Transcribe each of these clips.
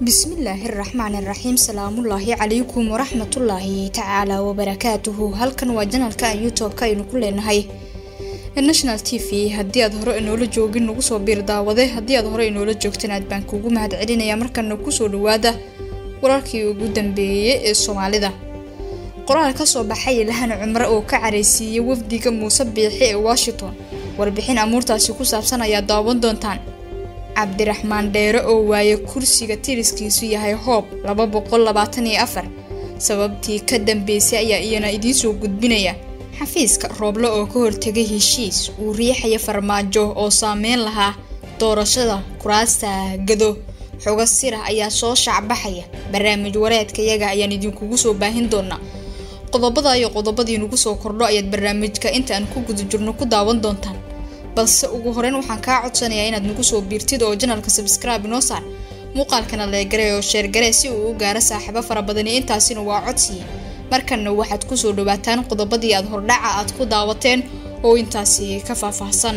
bismillaahi raxmaani raxiim salaamullaahi calaykum waraxmatullaahi tacaala wabarakaatuhu halkan waa janalka youtube-ka aynu ku leenahay national t v haddii aad hore inoola joogin nagu soo biir daawade haddii aad hore inoola joogtan aad baan kuugu mahad celinaya markana kusoo dhawaada wararkii ugu dambeeyey ee soomaalida qoraal kasoo baxay lahan cumre oo ka careysiiyey wafdiga muuse biixi ee washington warbixin amuurtaasi ku saabsan ayaa daawan doontaan cabdiraxmaan dheere oo waaye kursiga tiriskiisu yahay hoob laba boqol labaatan iyo afar sababtii ka dambeysay ayaa iyana idiinsoo gudbinaya xafiiska rooble oo ka hortegay heshiis uu riixaya farmaajo oo saameyn lahaa doorashada kuraasta gado xogo sira ayaa soo shaacbaxaya barnaamij wareedka yaga ayaan idinkugu soo baahin doonaa qodobada iyo qodobadii nugu soo kordho ayaad barnaamijka inta aan ku guda jirno ku daawan doontaan balse ugu horeyn waxaan kaa codsanayaa inaad nagu soo biirtid oo janalka sabscribe inoo saar muuqaalkana leegare oo sheergare si uu u gaaro saaxiibo fara badani intaasina waa codsiya markanna waxaad kusoo dhawaataan qodobadii aad hordhaca aad ku daawateen oo intaasi ka faahfaahsan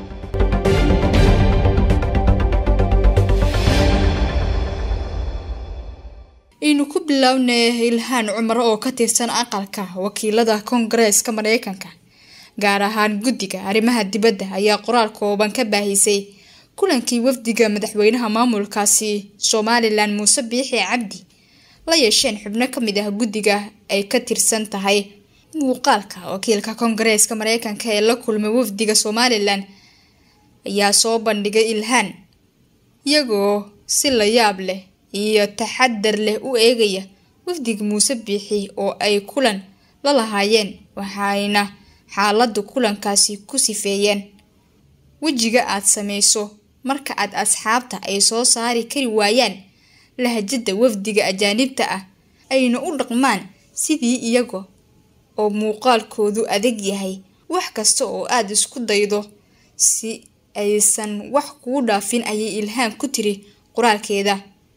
aynu ku bilownay ilhaan cumar oo ka tirsan aqalka wakiilada koongareeska mareykanka gaar ahaan guddiga arrimaha dibadda ayaa qoraal kooban ka baahisay kulankii wafdiga madaxweynaha maamulkaasi somalilan muuse biixi cabdi la yeesheen xubno ka mid ah guddiga ay ka tirsan tahay muuqaalka wakiilka koongareeska mareykanka ee la kulmay wafdiga somalilan ayaa soo bandhigay ilhaan iyagoo si la yaab leh iyo taxadar leh u eegaya wafdiga muuse biixi oo ay kulan la lahaayeen waxayna xaaladda kulankaasi ku sifeeyeen wejiga aad samayso marka aad asxaabta ay soo saari kari waayaan lahajada wafdiga ajaanibta ah ayna u dhaqmaan sidii iyaga oo muuqaalkoodu adag yahay wax kasta oo aad isku daydo si aysan wax kuu dhaafin ayay ilhaan ku tiri qoraalkeeda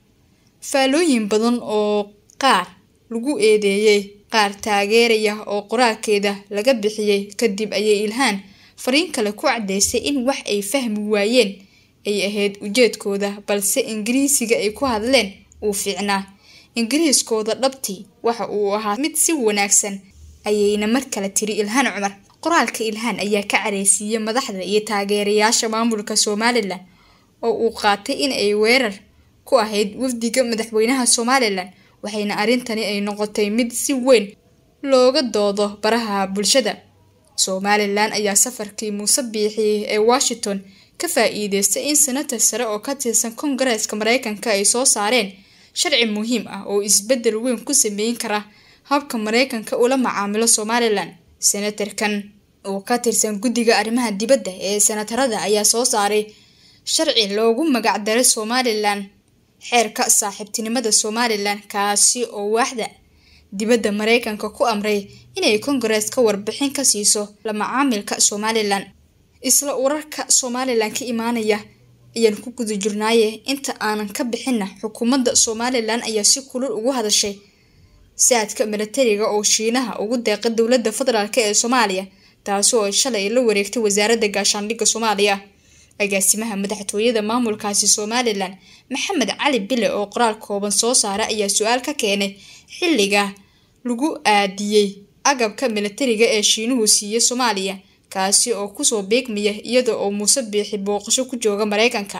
faalooyin badan oo qaar lagu eedeeyey qaar taageeraya oo qoraalkeeda laga bixiyey kadib ayay ilhaan fariin kale ku caddeysay in wax ay fahmi waayeen ay ahayd ujeedkooda balse ingiriisiga ay ku hadleen uu fiicnaa ingiriiskooda dhabtii waxa uu ahaa mid si wanaagsan ayayna mar kale tiri ilhaan cumar qoraalka ilhaan ayaa ka careysiiyey madaxda iyo taageerayaasha maamulka somalilan oo uu qaatay in ay weerar ku ahayd wafdiga madaxweynaha somalilan waxayna arrintani ay noqotay mid si weyn looga doodo baraha bulshada somalilan ayaa safarkii muuse biixi ee washington ka faa-iideystay in senator sare oo ka tirsan koongareeska mareykanka ay soo saareen sharci muhiim ah oo isbedel weyn ku sameyn kara habka mareykanka ula macaamilo somalilan senatarkan oo ka tirsan guddiga arrimaha dibadda ee senatarada ayaa soo saaray sharci loogu magacdaray somalilan xeerka saaxiibtinimada somalilan kaasi oo waaxda dibadda mareykanka ku amray inay koongarees ka warbixin ka siiso la macaamilka somalilan isla wararka somalilan ka imaanaya ayaan ku guda jirnaaye inta aanan ka bixinna xukuumadda somalilan ayaa si kulul ugu hadashay saadka milatariga oo shiinaha ugu deeqa dowladda federaalk ee soomaaliya taasi oo shalay la wareegtay wasaaradda gaashaandhigga soomaaliya agaasimaha madaxtooyada maamulkaasi somalilan maxamed cali bile oo qoraal kooban soo saara ayaa su-aal ka keenay xilliga lagu aadiyey agabka milatariga ee shiinuhu siiyey soomaaliya kaasi oo kusoo beegmaya iyada oo muuse biixi booqasho ku jooga mareykanka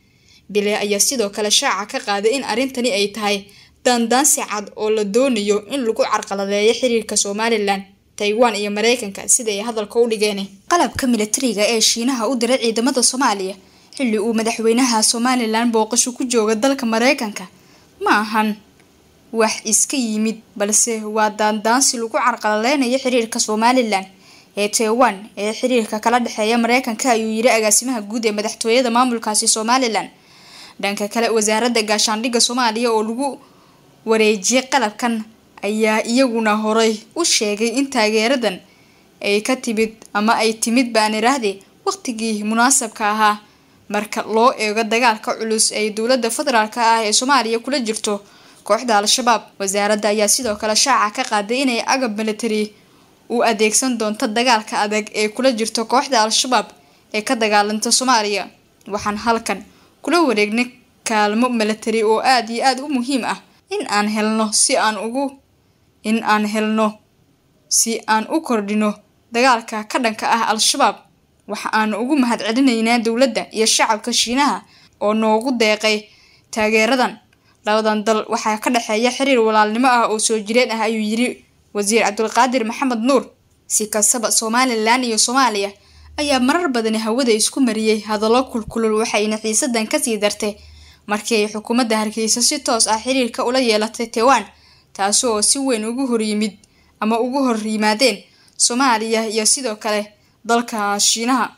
bile ayaa sidoo kale shaaca ka qaaday in arrintani ay tahay daandaansi cad oo la doonayo in lagu carqaladeeyo xiriirka somalilan taiwan iyo mareykanka sida ay hadalka u dhigeen qalabka milatariga ee shiinaha u diray ciidamada soomaaliya xilli uu madaxweynaha somalilan booqasho ku jooga dalka mareykanka ma ahan wax iska yimid balse waa daandaansi lagu carqaladeynayo xiriirka somalilan ee taiwan ee xiriirka kala dhexeeya mareykanka ayuu yiri agaasimaha guud ee madaxtooyada maamulkaasi somalilan dhanka kale wasaaradda gaashaandhigga soomaaliya oo lagu wareejiyay qalabkan ayaa iyaguna horay u sheegay in taageeradan ay ka timid ama ay timid baan iraahde waqtigii munaasabka ahaa marka loo eego dagaalka culus ay dowladda federaalk ah ee soomaaliya kula jirto kooxda al-shabaab wasaaradda ayaa sidoo kale shaaca ka qaaday inay agab military u adeegsan doonto dagaalka adag ee kula jirto kooxda al-shabaab ee ka dagaalanta soomaaliya waxaan halkan kula wareegnay kaalmo milatari oo aada iyo aada u muhiim ah in aan helno si aan ugu in aan helno si aan u kordhino dagaalka ka dhanka ah al-shabaab waxa aan ugu mahad celinaynaa dowladda iyo shacabka shiinaha oo noogu deeqay taageeradan labadan dal waxaa ka dhexeeya xiriir walaalnimo ah oo soo jireen ah ayuu yiri wasiir cabdulqaadir maxamed nuur si kastaba somalilan iyo soomaaliya ayaa marar badani hawada isku mariyey hadallo kulkulul waxayna xiisadan kasii dartay markii ay xukuumadda hargeysa si toos ah xiriirka ula yeelatay taiwan taasi oo si weyn ugu horyimid ama ugu hor yimaadeen soomaaliya iyo sidoo kale dalka shiinaha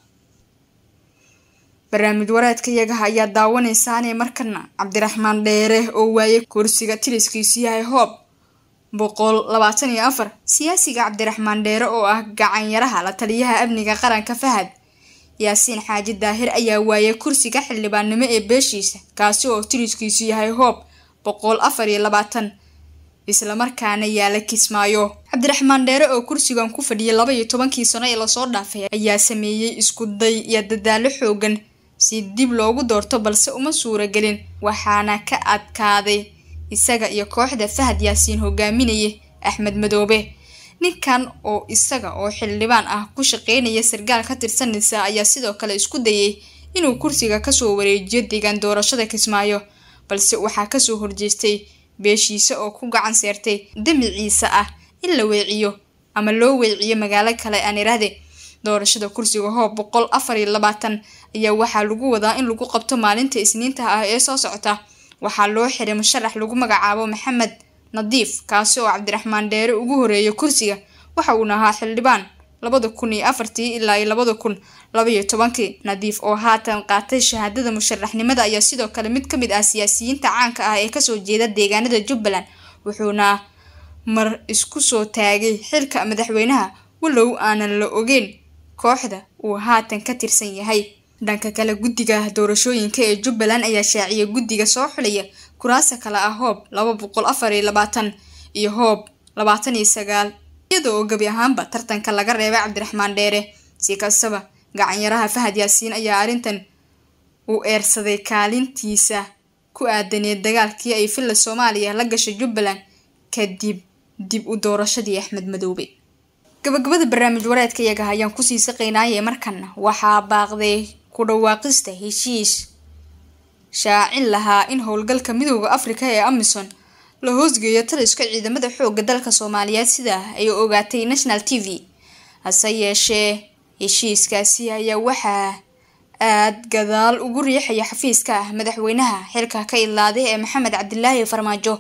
barnaamij wareedka iyagaha ayaa daawanaysaanee markana cabdiraxmaan dheere oo waayay kursiga tiriskiisu yahay hoob boqol labaatan iyo afar siyaasiga cabdiraxmaan dheere oo ah gacanyaraha la taliyaha amniga qaranka fahad yaasiin xaaji daahir ayaa waayay kursiga xildhibaannimo ee beeshiisa kaasi oo tiriskiisu yahay hoob boqol afar iyo labaatan islamarkaana yaala kismaayo cabdiraxmaan dheere oo kursigan ku fadhiyay laba iyo tobankii sano ee lasoo dhaafay ayaa sameeyey isku day iyo dadaalo xoogan si dib loogu doorto balse uma suuragelin waxaana ka adkaaday isaga iyo kooxda fahad yaasiin hogaaminaya axmed madoobe ninkan oo isaga oo xildhibaan ah ku shaqeynaya sargaal ka tirsanaysa ayaa sidoo kale isku dayay inuu kursiga kasoo wareejiyo deegaan doorashada kismaayo balse waxaa kasoo horjeestay beeshiisa oo ku gacan seertay damiciisa ah in la weeciyo ama loo weeciyo magaalo kale aan iraahde doorashada kursiga hoob boqol afar iyo labaatan ayaa waxaa lagu wadaa in lagu qabto maalinta isniinta ah ee soo socota waxaa loo xiray musharax lagu magacaabo maxamed nadiif kaasi oo cabdiraxmaan dheere ugu horeeya kursiga waxa uuna ahaa xildhibaan labada kun iyo afartii ilaa iyo labada kun labaiyo tobankii nadiif oo haatan qaatay shahaadada musharaxnimada ayaa sidoo kale mid ka mid ah siyaasiyiinta caanka ah ee kasoo jeeda deegaanada jubbaland wuxuuna mar isku soo taagay xilka madaxweynaha walow aanan la ogeyn kooxda uu haatan ka tirsan yahay dhanka kale guddiga doorashooyinka ee jubbaland ayaa shaaciyay guddiga soo xulaya kuraasa kale ah hoob laba boqol afar iyo labaatan iyo hoob labaatan iyo sagaal iyada oo gebi ahaanba tartanka laga reebay cabdiraxmaan dheere si kastaba gacanyaraha fahad yaasiin ayaa arrintan u eersaday kaalintiisa ku aadaneed dagaalkii ay filla soomaaliya la gashay jubbaland kadib dib u doorashadii axmed madoobe gabagabada barnaamij wareedka iyaga ayaan kusii saqaynaaye markana waxaa baaqday ku dhawaaqista heshiis shaacin lahaa in howlgalka midooda afrika ee amison la hoosgeeyo taliska ciidamada xooga dalka soomaaliyeed sida ay ogaatay national t v hase yeeshee heshiiskaasi ayaa waxaa aada gadaal ugu riixaya xafiiska ah madaxweynaha xilka ka idlaaday ee maxamed cabdilaahi farmaajo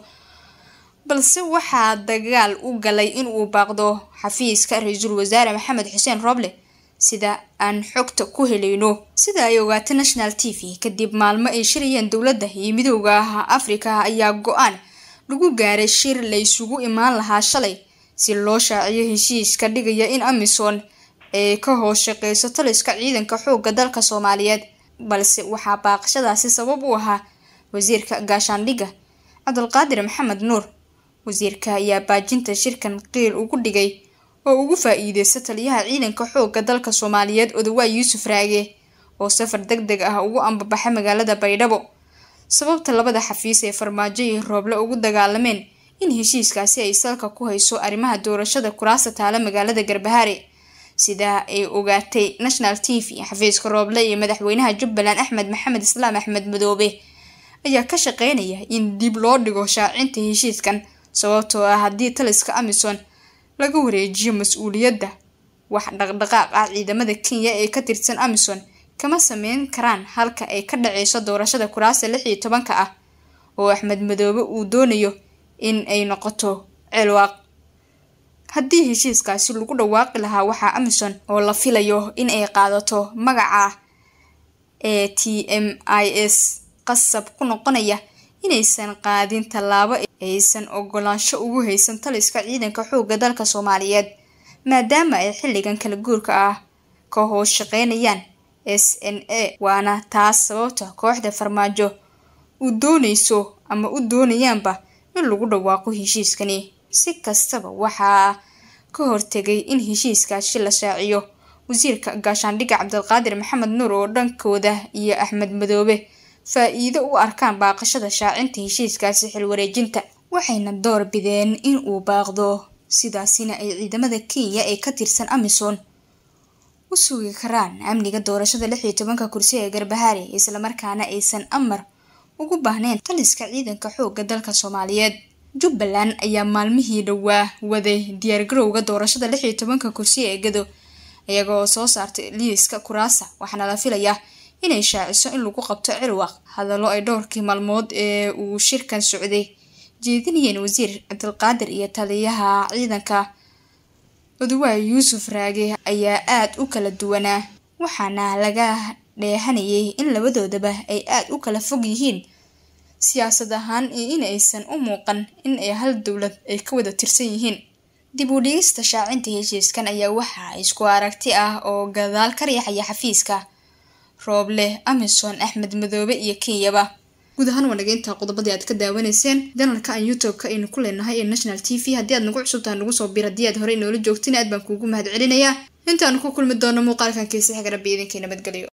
balse waxaa dagaal u galay inuu baaqdo xafiiska ra-iisul wasaare maxamed xuseen roble sida aan xogta ku helayno sida ay ogaatay national t v kadib maalmo ay shirayeen dowladda iyo midooda afrika ayaa go-aan lagu gaaray shir la isugu imaan lahaa shalay si loo shaaciyo heshiiska dhigaya in amison ay ka hoos shaqeyso taliska ciidanka xoogga dalka soomaaliyeed balse waxaa baaqashadaasi sabab u ahaa wasiirka gaashaandhigga cabdulqaadir maxamed nuur wasiirka ayaa baajinta shirkan qiil ugu dhigay oo ugu faa-iideysta taliyaha ciidanka xoogga dalka soomaaliyeed odawaa yuusuf raage oo safar deg deg ah ugu ambabaxa magaalada baydhabo sababta labada xafiis ee farmaajo iyo rooble ugu dagaalameen in heshiiskaasi ay salka ku hayso arrimaha doorashada kuraasta taala magaalada garbahaare sidaa ay ogaatay national t v xafiiska rooble iyo madaxweynaha jubbaland axmed maxamed islaam axmed madoobe ayaa ka shaqeynaya in dib loo dhigo shaacinta heshiiskan sababtoo ah haddii taliska amison laga wareejiyo mas-uuliyadda wax dhaqdhaqaaq ah ciidamada kenya ee ka tirsan amison kama sameyn karaan halka ay ka dhaceyso doorashada kuraasta lix iyo tobanka ah oo axmed madoobe uu doonayo in ay noqoto ceelwaaq haddii heshiiskaasi lagu dhawaaqi lahaa waxaa amison oo la filayo in ay qaadato magaca ee t m i s qasab ku noqonaya inaysan qaadin tallaabo aysan ogolaansho ugu haysan taliska ciidanka xoogga dalka soomaaliyeed maadaama ay xilligan kala guurka ah ka hoos shaqeynayaan s n a waana taas sababta kooxda farmaajo uu doonayso ama u doonayaanba in lagu dhawaaqo heshiiskani si kastaba waxaa ka hortegay in heshiiskaasi la shaaciyo wasiirka gaashaandhigga cabdilqaadir maxamed nuur oo dhankooda iyo axmed madoobe faa-iido u arkaan baaqashada shaacinta heshiiskaasi xilwareejinta waxayna door bideen in uu baaqdo sidaasina ay ciidamada kenya ee ka tirsan amisom u sugi karaan amniga doorashada lix iyo tobanka kursi ee garbahaari islamarkaana aysan amar ugu baahneyn taliska ciidanka xoogga dalka soomaaliyeed jubbaland ayaa maalmihii dhowaa waday diyaargarowga doorashada lix iyo tobanka kursi ee gado iyaga oo soo saartay liiska kuraasa waxaana la filayaa inay shaaciso in lagu qabto cirwaq hadallo ay dhowrkii maalmood ee uu shirkan socday jeedinayeen wasiir cabdilqaadir iyo taliyaha ciidanka oduwaay yuusuf raage ayaa aada u kala duwanaa waxaana laga dheehanayay in labadoodaba ay aada u kala fog yihiin siyaasad ahaan iyo in aysan u muuqan in ay hal dowlad ay ka wada tirsan yihiin dib u dhigista shaacinta heshiiskan ayaa waxaa isku aragti ah oo gadaal ka riixaya xafiiska rooble amison axmed madoobe iyo kenyaba guud ahaan waa nageynta qodobadii aad ka daawanayseen janalka aan youtube-ka aynu ku leenahay ee national t v haddii aad nagu cusubtaha nagu soo bir haddii aad horey noola joogtin aad baan kuugu mahad celinayaa intaanu ku kulmi doono muuqaalkan kiisa xiga rabbi idinkii nabadgelyo